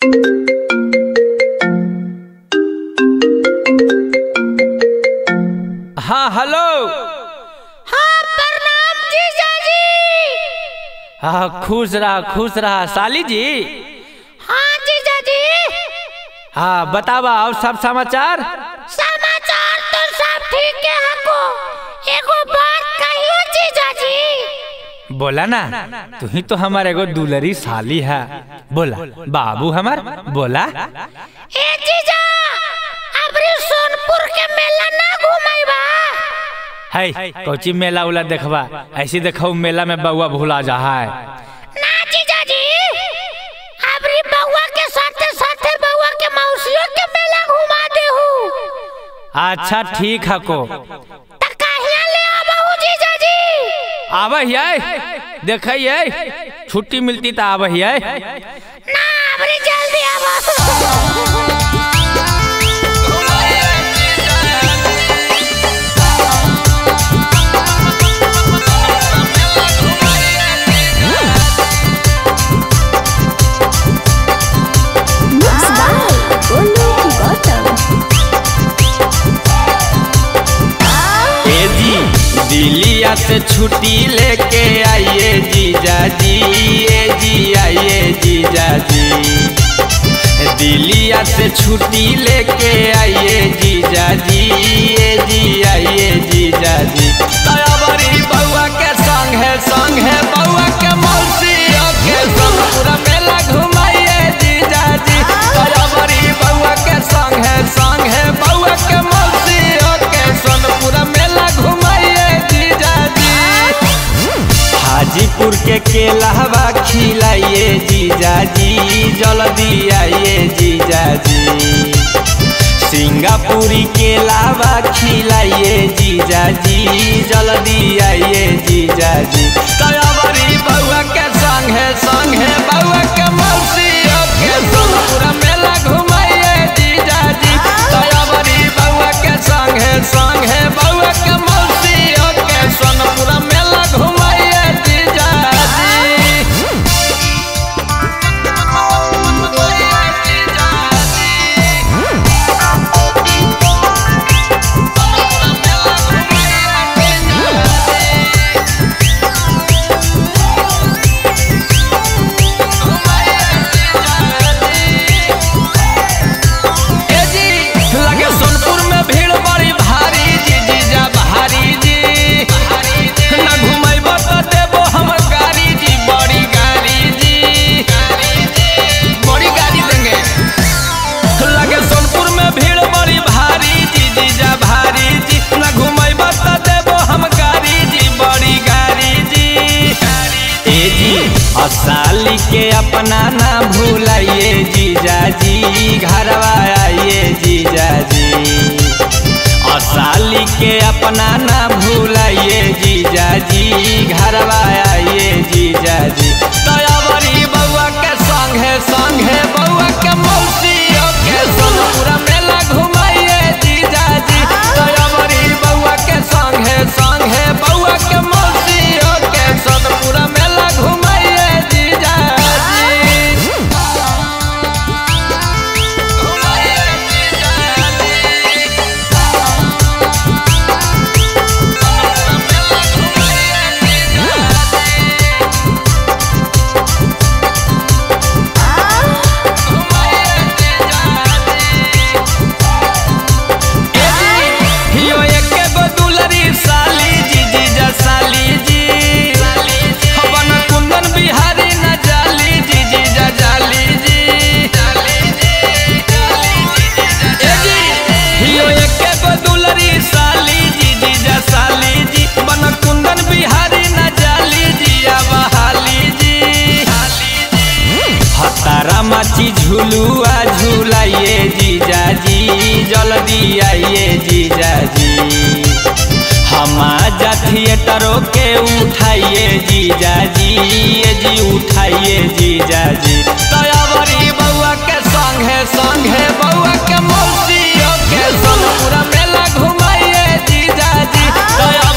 हाँ हेलो हाँ प्रणाम जीजाजी हाँ खुश रहा खुश रहा साली जी हाँ जीजाजी हाँ बतावा और सब समाचार समाचार तो सब ठीक है हमको एगो बात कहियो जीजाजी बोला ना तू ही तो हमारे एगो दुलरी साली है बोला बाबू हमार बोला ए जीजा अबरी सोनपुर के मेला ना घुमाईबा है कोची मेला उला देखबा ऐसी देखो मेला में बउआ भूला जा है ना जीजाजी अबरी बउआ के साथे साथे बउआ के मौसियों के मेला घुमा देहू अच्छा ठीक है को त कहिया ले आबहू जीजाजी आब है देख छुट्टी मिलती तो आब है ना अबरी जल्दी आबहू Mixed by Golu Gautam. ए जी दिलिया से छुट्टी लेके आइए जीजा जी ए जी आइए जीजा जी दिलिया से छुट्टी लेके आइए जीजा जी ए जी आइए जीजा जी तयावरी बउआ के संग है संग है बउआ के मौसी के संग पूरा मेला घुमाइए जीजा जी तयावरी बउआ के संग है संग है बउआ के मौसी के संग पूरा मेला घुमाइए जीजा जी हाजीपुर के केलावा खिलाइए जीजा जी जल्दी आइए जीजा जी सिंगापुरी केलावा खिलाइए जीजा जी जल्दी आइए जीजा जी तयावरी बउआ के संग है संग है बउआ के मौसी के संग पूरा मेला घुमाइए जीजा जी तयावरी बउआ के संग है संग है बउआ के मौसी के संग पूरा मेला घुमाइए जीजा जी ए जी लगे सोनपुर में भीड़ बड़ी भारी जी जी जा भारी जी ना घुमैबो तो देबो हम गाड़ी जी बड़ी गाड़ी जी बड़ी गाड़ी देंगे लगे सोनपुर में भीड़ बड़ी भारी जी जी जा भारी जी ना घुमैबो तो देबो हम गाड़ी जी बड़ी गाड़ी जी ए जी असाली के अपना ना भूलाइए जीजा जी घरवा आइए जीजा जी असाली के अपना ना भूलाइए जीजा जी घरवा आइए जीजा जी दयावरी बउआ के संग है संग है बउआ के मौसी के संग पूरा मेला घुमाइए जीजा जी दयावरी बउआ के संग है संग है बउआ के मौसी के संग पूरा मेला घुमाइए जीजा जी घुमाइए जीजा जी हियो एके गो दुलरी साली जी जी जा साली जी हवन कुंदन बिहारी न जाली जी जी जा जाली जी ए जी हियो एके गो दुलरी साली जी जी जा साली जी बन कुंदन बिहारी न जाली जी बहाली जी हतारा माची झुलुआ झुलाइए जीजा जी जल्दी आइए जीजा जी हम आजा थिएटरों के उठाइए जीजा जी ये जी उठाइए जीजा जी दयावरी बउआ के संग है संग है बउआ के मौसी के संग पूरा मेला घुमाइए जीजा जी दया